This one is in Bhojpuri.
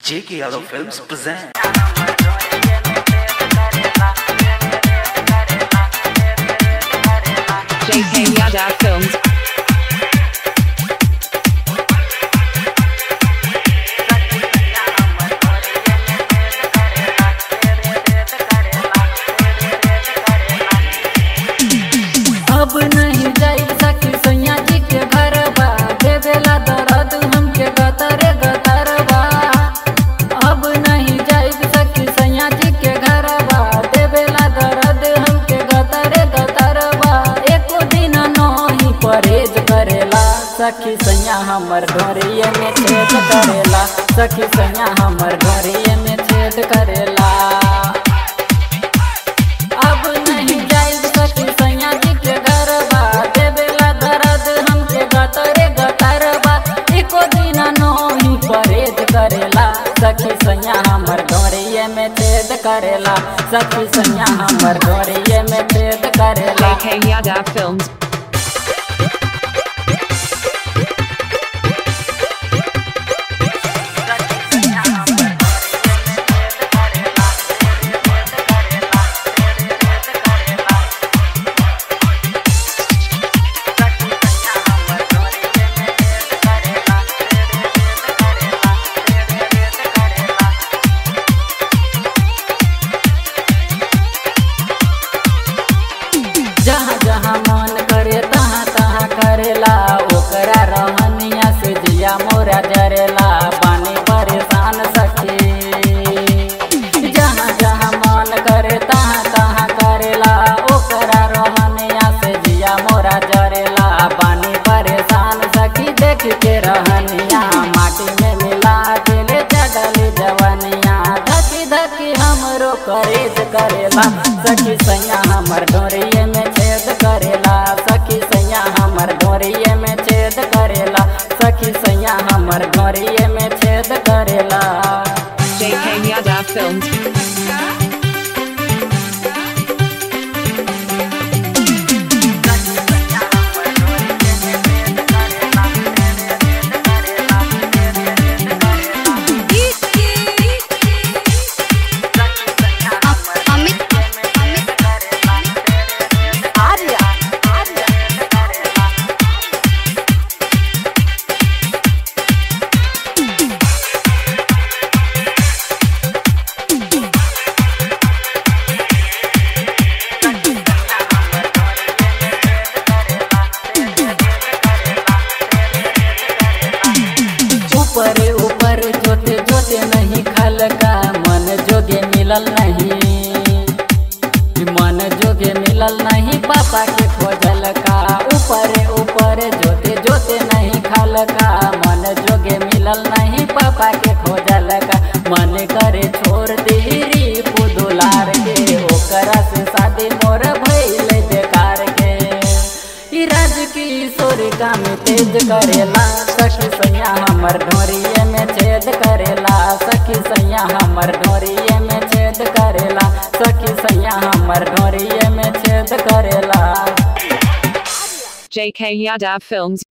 J.K. Yadav Films present. JK Yadav Films. अब नहीं जाई सकी सैया जी के घर बा देवेला दर्द हमके गतर गतर बा अब नहीं जाई सकी सैया जी के घर बा देवेला दर्द हमके गतर गतर बा एको दिन नहीं परहेज करेला सखी सैया हमर घरिए में छेद करेला सखी सैया हमर घरिए में छेद करेला अब नहीं जाई सकी सैया जी के घर बा देवेला दर्द हमके गतरे गतर बा एको दिन नही परहेज करेला सखी सैया हमर घरिए में छेद करेला सखी सैया हमर घरिए में छेद करेला JK Yadav Films. जहाँ जहाँ मन करे तहाँ तहाँ करेला ओकरा रहनिया से जिया मोरा जरेला पानी परेशान सखी जहाँ जहाँ मन करे तहाँ तहाँ करेला ओकरा रहनिया से जिया मोरा जरेला पानी परेशान सखी देख के रहनिया माटी में मिला दिले जडली जवनिया धकी धकी हमरो करेज करेला सखी सैया हमर डोरिए में छेद करेला सखी सैया हमर डोरिए में छेद करेला सखी सैया हमर डोरिए में छेद करेला JK Yadav Films. ऊपर ऊपर जोते जोते नहीं खल का मन जोगे मिलल नहीं मन जोगे मिलल नहीं पापा के खोजल का ऊपर ऊपर जोते जोते नहीं खल का मन जोगे मिलल नहीं पापा के खोजल का मन करे छोड़ दीरी पुदुलार के ओकरा से शादी मोर भइल बेकार के ई राज किशोर काम तेज करेला सखी सैया हमर ढोरिए में छेद करेला सखी सैया हमर ढोरिए में छेद करेला सखी सैया हमर ढोरिए में छेद करेला JK Yadav Films.